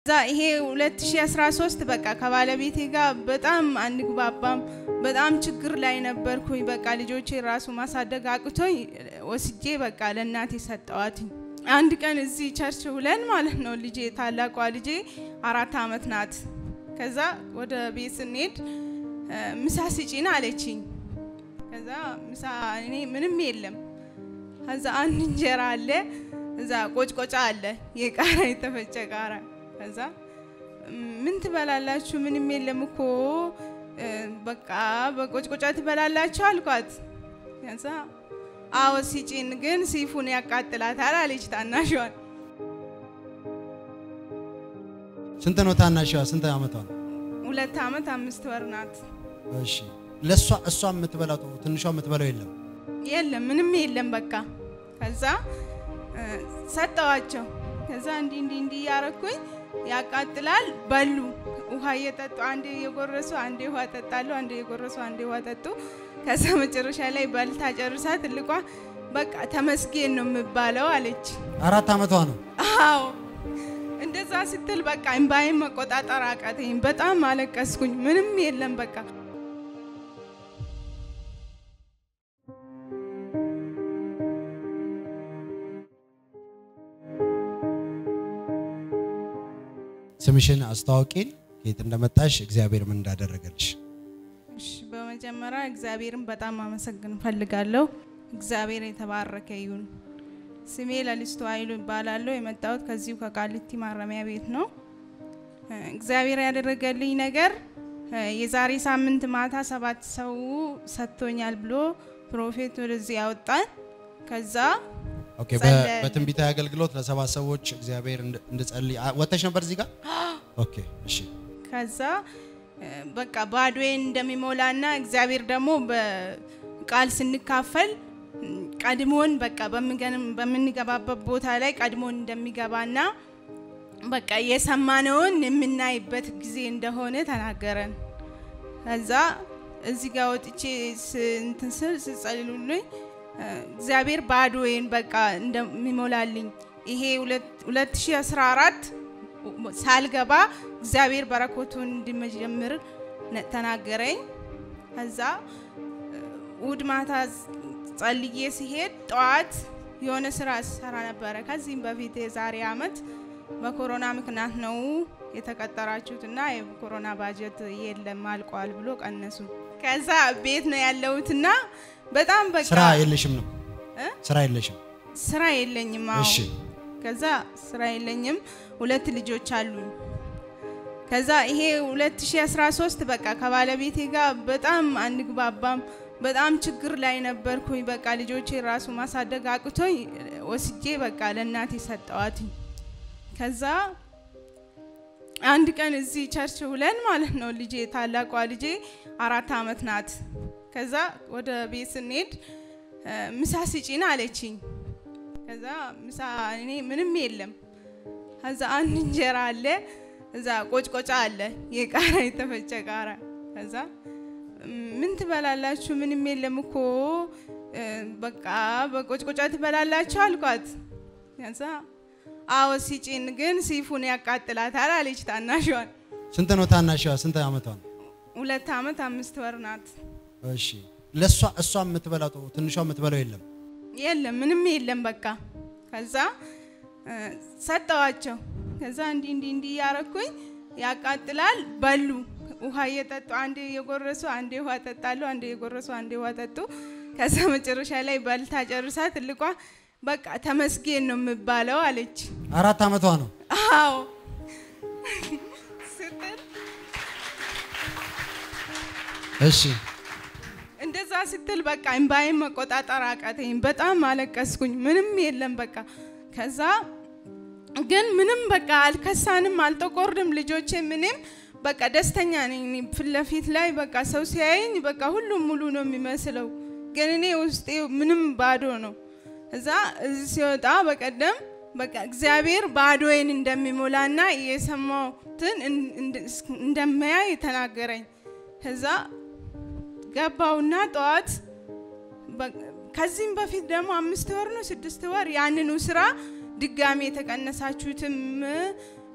ከዛ ይሄ 2013 በቃ ከባለቤቴ ጋር በጣም አንግባባም። በጣም ችግር ላይ ነበርኩኝ። በቃ ልጆቼ ራሱ ማሳደግ አቅቶኝ ወስጄ በቃ ለእናቴ ሰጠዋትኝ። አንድ ቀን እዚህ ቸርች ውለን ማለት ነው ልጄ ታላቋ ልጄ አራት አመት ናት። ከዛ ወደ ቤት ስንሄድ ምሳ ስጪን አለችኝ። ከዛ ምሳ እኔ ምንም የለም። ከዛ አንድ እንጀራ አለ፣ እዛ ቆጭቆጫ አለ፣ የቃራ የተፈጨ ቃራ። ከዛ ምን ትበላላችሁ? ምንም የለም እኮ በቃ በቆጭቆጫ ትበላላችሁ አልኳት። ከዛ አዎ ሲጭን ግን ሲፉን ያቃጥላታል አለች ታናሿን። ስንት ነው ታናሽዋ? ስንት አመቷ ነው? ሁለት አመት አምስት ወር ናት። እሺ ለሷ እሷ የምትበላው ትንሿ የምትበላው የለም። የለም ምንም የለም በቃ። ከዛ ሰጠዋቸው። ከዛ እንዲ እንዲ እንዲ እያረኩኝ ያቃጥላል በሉ። ውሃ እየጠጡ አንዴ እየጎረሱ አንዴ ውሃ ጠጣሉ፣ አንዴ እየጎረሱ አንዴ ውሃ ጠጡ። ከዛ መጨረሻ ላይ በልታ ጨርሳ ትልቋ በቃ ተመስገን ነው የምባለው አለች። አራት አመቷ ነው። አዎ እንደዛ ስትል በቃ እምባዬን መቆጣጠር አቃተኝ። በጣም አለቀስኩኝ። ምንም የለም በቃ ስምሽን አስተዋውቂን፣ ከየት እንደመጣሽ፣ እግዚአብሔር ምን እንዳደረገልሽ። እሺ፣ በመጀመሪያ እግዚአብሔርን በጣም አመሰግን ፈልጋለሁ። እግዚአብሔር የተባረከ ይሁን። ስሜ ለሊስቱ ኃይሉ ይባላለሁ። የመጣሁት ከዚሁ ከቃሊቲ ማረሚያ ቤት ነው። እግዚአብሔር ያደረገልኝ ነገር የዛሬ ሳምንት ማታ ሰባት ሰው ሰጥቶኛል ብሎ ፕሮፌት ወደዚህ ያወጣን። ከዛ ኦኬ፣ በ- በትንቢታዊ አገልግሎት ለሰባት ሰዎች እግዚአብሔር እንድ- እንድጸልይ አ- ወጥተሽ ነበር እዚህ ጋር? ኦኬ፣ እሺ። ከዛ በቃ ባዶዬን እንደሚሞላና እግዚአብሔር ደግሞ በቃል ስንካፈል ቀድሞን በቃ በምገንም- በምንገባበት ቦታ ላይ ቀድሞን እንደሚገባና በቃ የሰማነውን የምናይበት ጊዜ እንደሆነ ተናገረን። ከዛ እዚህ ጋር ወጥቼ ስ- እንትን ስል ስጸልሉልኝ እግዚአብሔር ባዶዬን በቃ እንደሚሞላልኝ ይሄ ሁለት- 2014 ሳልገባ እግዚአብሔር በረከቱን እንዲመጀምር ነ- ተናገረኝ። ከዛ እሑድ ማታ ጸልዬ ሲሄድ ጠዋት የሆነ ስራ ሰራ ነበረ። ከዚህም በፊት የዛሬ አመት በኮሮና ምክንያት ነው የተቀጠራችሁት እና የኮሮና ባጀት የለም አልቋል ብሎ ቀነሱ። ከዛ ቤት ነው ያለሁትና በጣም በቃ ስራ የለሽም ነው? እ? ስራ የለሽም? ስራ የለኝም። አዎ እሺ። ከዛ ስራ የለኝም። ሁለት ልጆች አሉኝ። ከዛ ይሄ 2013 በቃ ከባለቤቴ ጋር በጣም አንግባባም። በጣም ችግር ላይ ነበርኩኝ። በቃ ልጆቼ ራሱ ማሳደግ አቅቶኝ ወስጄ በቃ ለእናቴ ሰጠዋትኝ። ከዛ አንድ ቀን እዚህ ቸርች ውለን ማለት ነው ልጄ ታላቋ ልጄ አራት አመት ናት። ከዛ ወደ ቤት ስንሄድ እ፣ ምሳ ስጪን አለችኝ። ከዛ ምሳ እኔ ምንም የለም። ከዛ አንድ እንጀራ አለ፣ እዛ ቆጭቆጫ አለ፣ የቃራ የተፈጨ ቃራ። ከዛ ምን ትበላላችሁ? ምንም የለም እኮ እ፣ በቃ በቆጭቆጫ ትበላላችሁ አልኳት። ከዛ አዎ ሲጭን ግን ሲፉን ያቃጥላታል አለች ታናሿን። ስንት ነው ታናሽዋ? ስንት አመቷ ነው? ሁለት አመት አምስት ወር ናት። እሺ። ለሷ እሷ የምትበላው ትንሿ የምትበላው የለም። የለም ምንም የለም በቃ። ከዛ እ፣ ሰጠዋቸው። ከዛ እንዲ እንዲ እንዲ እያረኩኝ ያቃጥላል በሉ። ውሃ እየጠጡ አንዴ እየጎረሱ አንዴ ውሃ ጠጣሉ፣ አንዴ እየጎረሱ አንዴ ውሃ ጠጡ። ከዛ መጨረሻ ላይ በልታ ጨርሳ ትልቋ በቃ ተመስገን ነው የምባለው አለች። አራት አመቷ ነው። አዎ ስትል እሺ። እንደዛ ስትል በቃ እምባዬን መቆጣጠር አቃተኝ። በጣም አለቀስኩኝ። ምንም የለም በቃ። ከዛ ግን ምንም በቃ አልከሳንም፣ አልጠቆርንም። ልጆቼ ምንም በቃ ደስተኛ ነኝ። እኔ ፊት ለፊት ላይ በቃ ሰው ሲያየኝ በቃ ሁሉም ሙሉ ነው የሚመስለው፣ ግን እኔ ውስጤ ምንም ባዶ ነው። እዛ እዚህ ሲወጣ በቀደም በቃ እግዚአብሔር ባዶዬን እንደሚሞላና የሰማሁትን እን- እንድ- እንደማያይ ተናገረኝ። ከዛ ገባውና ጠዋት በ- ከዚህም በፊት ደግሞ አምስት ወር ነው ስድስት ወር ያንኑ ስራ ድጋሚ የተቀነሳችሁትም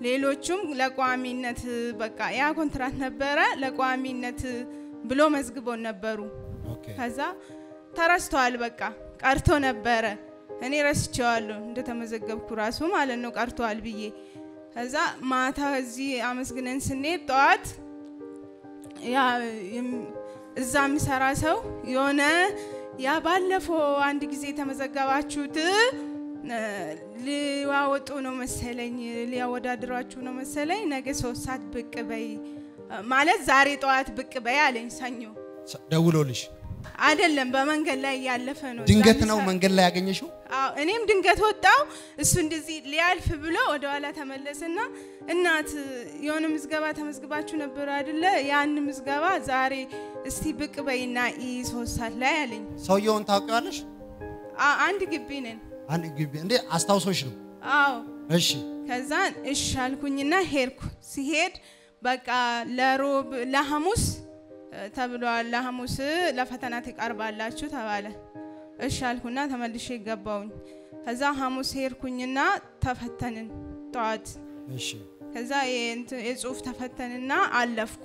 ሌሎቹም ለቋሚነት በቃ ያ ኮንትራት ነበረ ለቋሚነት ብሎ መዝግቦን ነበሩ። ኦኬ ከዛ ተረስተዋል። በቃ ቀርቶ ነበረ። እኔ ረስቼዋለሁ እንደተመዘገብኩ ራሱ ማለት ነው ቀርተዋል ብዬ። ከዛ ማታ እዚህ አመስግነን ስንሄድ ጠዋት ያ የም- እዛ የሚሰራ ሰው የሆነ ያ ባለፈው አንድ ጊዜ የተመዘገባችሁት እ፣ ሊዋወጡ ነው መሰለኝ ሊያወዳድሯችሁ ነው መሰለኝ ነገ ሶስት ሰዓት ብቅ በይ ማለት ዛሬ ጠዋት ብቅ በይ አለኝ ሰኞ ሰ- ደውሎልሽ አይደለም በመንገድ ላይ እያለፈ ነው። ድንገት እዛ ነው የሚሰራ- መንገድ ላይ ያገኘሽው? አዎ እኔም ድንገት ወጣው። እሱ እንደዚህ ሊያልፍ ብሎ ወደ ኋላ ተመለሰና እናት የሆነ ምዝገባ ተመዝግባችሁ ነበር አይደለ? ያን ምዝገባ ዛሬ እስቲ ብቅ በይና ኢ ሶስት ሰዓት ላይ አለኝ። ሰውየውን ታውቂዋለሽ? አ- አንድ ግቢ ነን። አንድ ግቢ እንዴ አስታውሶሽ ነው? አዎ እሺ ከዛን እሺ አልኩኝና ሄድኩ። ሲሄድ በቃ ለሮብ ለሐሙስ እ፣ ተብሏል። ለሐሙስ ለፈተና ትቀርባላችሁ ተባለ። እሺ አልኩና ተመልሼ ገባውኝ። ከዛ ሐሙስ ሄድኩኝና ተፈተንን ጠዋት። እሺ ከዛ የእንት- የጽሁፍ ተፈተንና አለፍኩ።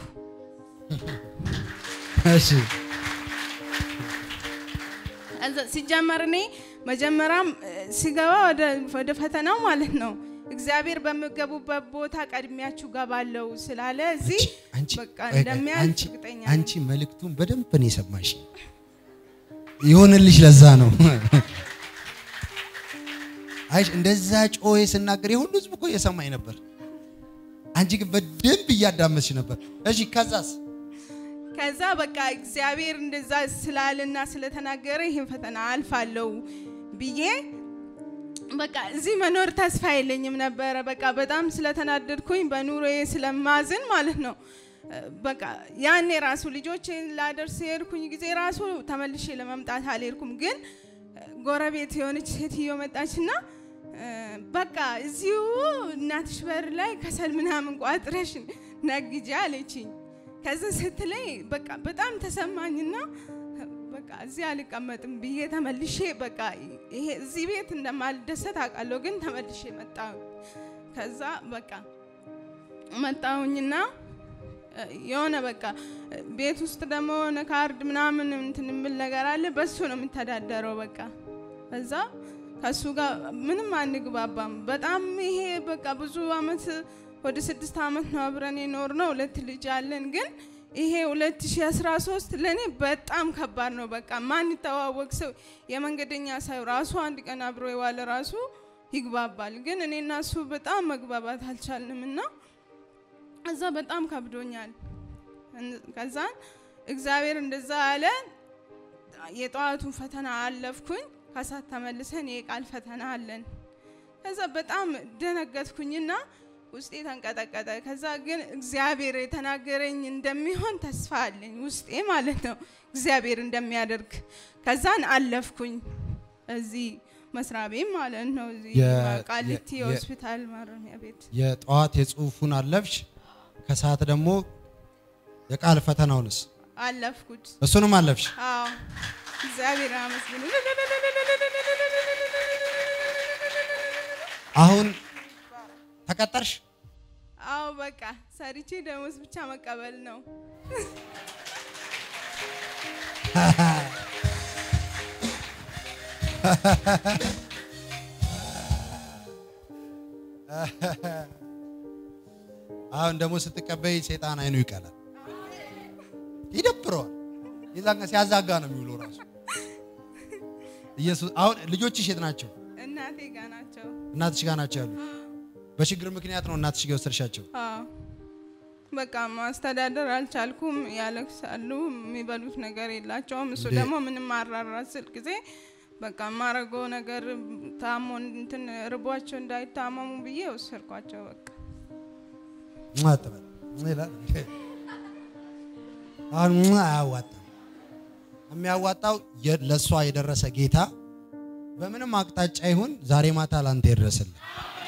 እሺ ከዛ ሲጀመር እኔ መጀመሪያም እ፣ ሲገባ ወደ- ወደ ፈተናው ማለት ነው እግዚአብሔር በምገቡበት ቦታ ቀድሚያችሁ ገባለው ስላለ እዚህ አንቺ በቃ ቆይ ቆይ፣ እንደሚያልፍ አንቺ እርግጠኛ ነኝ። አንቺ መልእክቱን በደንብ ነው የሰማሽ። ይሆንልሽ ለዛ ነው። አይሽ እንደዛ ጮዬ ስናገር የሁሉ ህዝብ እኮ እየሰማኝ ነበር። አንቺ ግን በደንብ እያዳመጥሽ ነበር። እሺ ከዛስ? ከዛ በቃ እግዚአብሔር እንደዛ ስላልና ስለተናገረ ይህን ፈተና አልፋለሁ ብዬ በቃ እዚህ መኖር ተስፋ የለኝም ነበረ። በቃ በጣም ስለተናደድኩኝ በኑሮዬ ስለማዝን ማለት ነው። እ፣ በቃ ያኔ ራሱ ልጆቼን ላደርስ የሄድኩኝ ጊዜ ራሱ ተመልሼ ለመምጣት አልሄድኩም። ግን እ፣ ጎረቤት የሆነች ሴትዮ መጣችና እ፣ በቃ እዚሁ እናትሽ በር ላይ ከሰል ምናምን ቋጥረሽ ነግጄ አለችኝ። ከዚ ስትለኝ በቃ በጣም ተሰማኝና በቃ እዚህ አልቀመጥም ብዬ ተመልሼ በቃ ይሄ እዚህ ቤት እንደማልደሰት አውቃለሁ፣ ግን ተመልሼ መጣሁ። ከዛ በቃ መጣሁኝና እ፣ የሆነ በቃ እ፣ ቤት ውስጥ ደግሞ የሆነ ካርድ ምናምን እንትን የምል ነገር አለ። በሱ ነው የምተዳደረው። በቃ ከዛ ከሱ ጋር ምንም አንግባባም። በጣም ይሄ በቃ ብዙ አመት ወደ ስድስት አመት ነው አብረን የኖር ነው። ሁለት ልጅ አለን። ግን ይሄ 2013 ለእኔ በጣም ከባድ ነው። በቃ ማን ይተዋወቅ ሰው የመንገደኛ ሰው ራሱ አንድ ቀን አብሮ የዋለ ራሱ ይግባባል። ግን እኔ እና እሱ በጣም መግባባት አልቻልንም እና እዛ በጣም ከብዶኛል። እን- ከዛን እግዚአብሔር እንደዛ አለ። የጠዋቱን ፈተና አለፍኩኝ። ከሳት ተመልሰን የቃል ፈተና አለን። ከዛ በጣም ደነገጥኩኝና ውስጤ ተንቀጠቀጠ። ከዛ ግን እግዚአብሔር የተናገረኝ እንደሚሆን ተስፋ አለኝ ውስጤ ማለት ነው፣ እግዚአብሔር እንደሚያደርግ። ከዛን አለፍኩኝ እዚህ መስሪያ ቤት ማለት ነው፣ እዚህ የ- ቃሊቲ የ- ሆስፒታል ማረሚያ ቤት የጠዋት የጽሁፉን አለፍሽ፣ ከሰዓት ደግሞ የቃል ፈተናውንስ አለፍኩት። እሱንም አለፍሽ። አዎ እግዚአብሔር አመስግኑ። አሁን ተቀጠርሽ? አዎ በቃ ሰርቼ ደሞዝ ብቻ መቀበል ነው። አሁን ደግሞ ስትቀበይ ሴጣን አይኑ ይቀላል፣ ይደብረዋል። የዛን ቀን ሲያዛጋ ነው የሚውለው ራሱ ኢየሱስ። አሁን ልጆችሽ የት ናቸው? እናቴ ጋ ናቸው። እናትሽ ጋር ናቸው ያሉት። በችግር ምክንያት ነው እናትሽ ጋር የወሰድሻቸው። አዎ በቃ ማስተዳደር አልቻልኩም። ያለቅሳሉ፣ የሚበሉት ነገር የላቸውም። እሱ እንዴ! ደግሞ ምንም አራራ ስል ጊዜ በቃ የማረገው ነገር ታሞ እንትን ርቧቸው እንዳይታመሙ ብዬ ወሰድኳቸው። በቃ ሟ አትበል ይላል። አሁን ሟ አያዋጣም። የሚያዋጣው የ- ለእሷ የደረሰ ጌታ በምንም አቅጣጫ ይሁን ዛሬ ማታ ላንተ ይድረስልህ።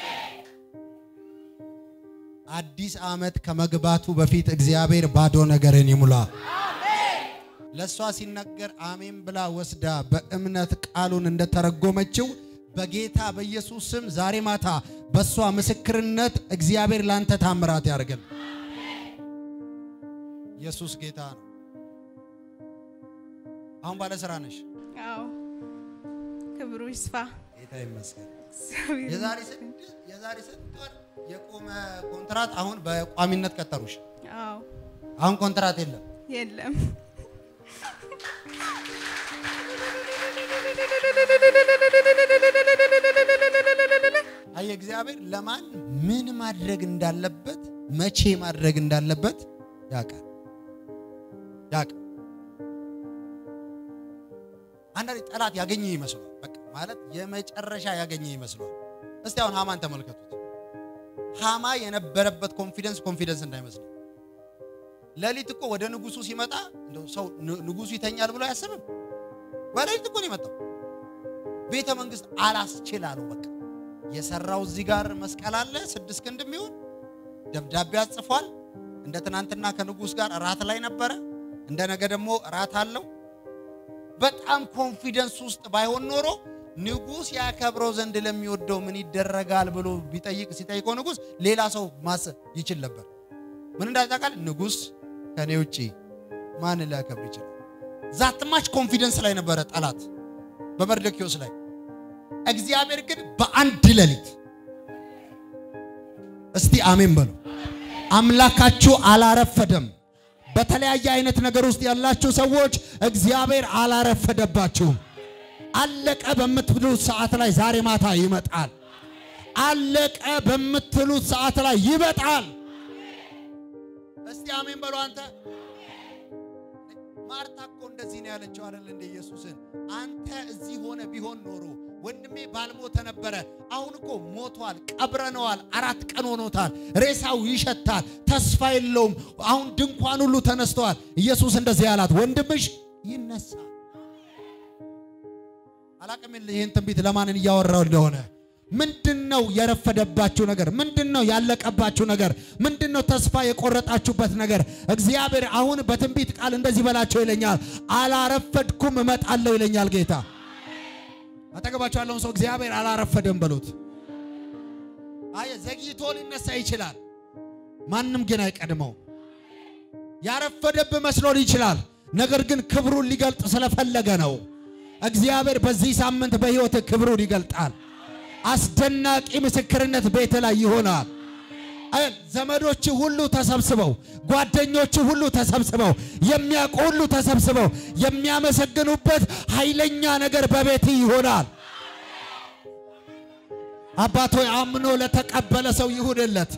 አዲስ ዓመት ከመግባቱ በፊት እግዚአብሔር ባዶ ነገርን ይሙላ። ለእሷ ሲነገር አሜን ብላ ወስዳ በእምነት ቃሉን እንደተረጎመችው በጌታ በኢየሱስ ስም ዛሬ ማታ በእሷ ምስክርነት እግዚአብሔር ላንተ ታምራት ያደርግል። ኢየሱስ ጌታ ነው። አሁን ባለ ስራ ነሽ። አዎ ክብሩ ይስፋ። ጌታ ይመስገን። እግዚአብሔር የዛሬ ስድስት የዛሬ ስንት ወር የቆመ ኮንትራት አሁን በቋሚነት ቀጠሩሽ። አዎ አሁን ኮንትራት የለም። የለም አየ እግዚአብሔር ለማን ምን ማድረግ እንዳለበት መቼ ማድረግ እንዳለበት ያውቃል ያውቃል። አንዳንዴ ጠላት ያገኘ ይመስሏል። በቃ ማለት የመጨረሻ ያገኘ ይመስሏል። እስቲ አሁን ሃማን ተመልከቱት። ሃማ የነበረበት ኮንፊደንስ ኮንፊደንስ እንዳይመስል ሌሊት እኮ ወደ ንጉሱ ሲመጣ እንደው ሰው ን- ንጉሱ ይተኛል ብሎ አያስብም። በሌሊት እኮ ነው የመጣው። ቤተ መንግስት አላስችል አለው። በቃ የሰራው እዚህ ጋር መስቀል አለ ስድስት ክንድ የሚሆን ደብዳቤ አጽፏል። እንደ ትናንትና ከንጉስ ጋር እራት ላይ ነበረ። እንደ ነገ ደግሞ እራት አለው። በጣም ኮንፊደንስ ውስጥ ባይሆን ኖሮ ንጉስ ያከብረው ዘንድ ለሚወደው ምን ይደረጋል ብሎ ቢጠይቅ ሲጠይቀው ንጉስ ሌላ ሰው ማሰብ ይችል ነበር። ምን እንዳታውቃል ንጉስ ከኔ ውጪ ማን ሊያከብር ይችላል? ዛትማች ኮንፊደንስ ላይ ነበረ ጠላት በመርዶክዮስ ላይ። እግዚአብሔር ግን በአንድ ሌሊት እስቲ አሜን በሉ። አምላካችሁ አላረፈደም። በተለያየ አይነት ነገር ውስጥ ያላችሁ ሰዎች እግዚአብሔር አላረፈደባችሁም። አለቀ በምትሉት ሰዓት ላይ ዛሬ ማታ ይመጣል። አለቀ በምትሉት ሰዓት ላይ ይመጣል። እስቲ አሜን በሉ። አንተ ማርታ እኮ እንደዚህ ነው ያለችው አይደል እንደ ኢየሱስን አንተ እዚህ ሆነ ቢሆን ኖሮ ወንድሜ ባልሞተ ነበረ። አሁን እኮ ሞቷል፣ ቀብረነዋል። አራት ቀን ሆኖታል። ሬሳው ይሸታል፣ ተስፋ የለውም። አሁን ድንኳን ሁሉ ተነስተዋል። ኢየሱስ እንደዚህ ያላት ወንድምሽ ይነሳል። አላቅም ይህን ትንቢት ለማንን እያወራው እንደሆነ ምንድን ነው የረፈደባችሁ ነገር? ምንድን ነው ያለቀባችሁ ነገር? ምንድን ነው ተስፋ የቆረጣችሁበት ነገር? እግዚአብሔር አሁን በትንቢት ቃል እንደዚህ በላቸው ይለኛል፣ አላረፈድኩም እመጣለሁ ይለኛል ጌታ። አጠገባቸው ያለውን ሰው እግዚአብሔር አላረፈደም በሉት። አየ ዘግይቶ ሊነሳ ይችላል፣ ማንም ግን አይቀድመው። ያረፈደብህ መስሎን ይችላል፣ ነገር ግን ክብሩን ሊገልጥ ስለፈለገ ነው። እግዚአብሔር በዚህ ሳምንት በሕይወት ክብሩን ይገልጣል። አስደናቂ ምስክርነት ቤት ላይ ይሆናል። አይ ዘመዶች ሁሉ ተሰብስበው፣ ጓደኞች ሁሉ ተሰብስበው፣ የሚያውቁ ሁሉ ተሰብስበው የሚያመሰግኑበት ኃይለኛ ነገር በቤት ይሆናል። አባቶ አምኖ ለተቀበለ ሰው ይሁንለት።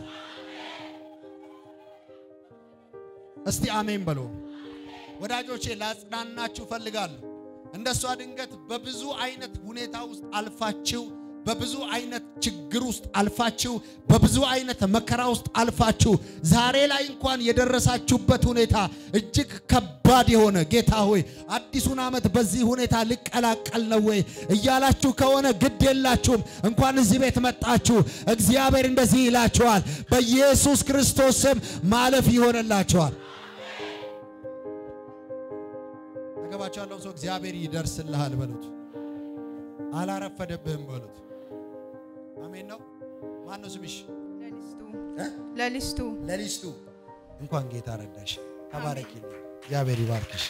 እስቲ አሜን በሉ። ወዳጆቼ ላጽናናችሁ ፈልጋለሁ። እንደሷ ድንገት በብዙ አይነት ሁኔታ ውስጥ አልፋችሁ በብዙ አይነት ችግር ውስጥ አልፋችሁ በብዙ አይነት መከራ ውስጥ አልፋችሁ ዛሬ ላይ እንኳን የደረሳችሁበት ሁኔታ እጅግ ከባድ የሆነ ጌታ ሆይ አዲሱን ዓመት በዚህ ሁኔታ ልቀላቀል ነው ወይ እያላችሁ ከሆነ ግድ የላችሁም። እንኳን እዚህ ቤት መጣችሁ። እግዚአብሔር እንደዚህ ይላችኋል፣ በኢየሱስ ክርስቶስ ስም ማለፍ ይሆንላችኋል። አጠገባቸው ያለው ሰው እግዚአብሔር ይደርስልሃል በሉት። አላረፈደብህም በሉት። አሜን ነው። ማን ነው ስምሽ? ለሊስቱ እ? ለሊስቱ ለሊስቱ እንኳን ጌታ ረዳሽ። ተባረኪልኝ። እግዚአብሔር ይባርክሽ።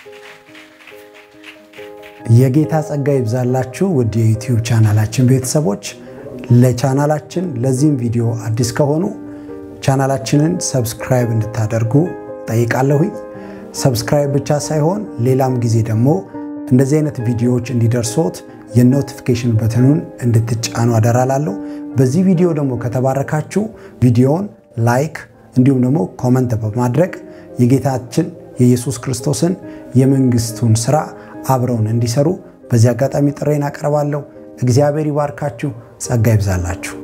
የጌታ ጸጋ ይብዛላችሁ ውድ የዩቲዩብ ቻናላችን ቤተሰቦች። ለቻናላችን ለዚህም ቪዲዮ አዲስ ከሆኑ ቻናላችንን ሰብስክራይብ እንድታደርጉ ጠይቃለሁኝ። ሰብስክራይብ ብቻ ሳይሆን ሌላም ጊዜ ደግሞ እንደዚህ አይነት ቪዲዮዎች እንዲደርሶት የኖቲፊኬሽን በትኑን እንድትጫኑ አደራላለሁ። በዚህ ቪዲዮ ደግሞ ከተባረካችሁ ቪዲዮውን ላይክ እንዲሁም ደግሞ ኮመንት በማድረግ የጌታችን የኢየሱስ ክርስቶስን የመንግስቱን ስራ አብረውን እንዲሰሩ በዚህ አጋጣሚ ጥሬን አቀርባለሁ። እግዚአብሔር ይባርካችሁ፣ ጸጋ ይብዛላችሁ።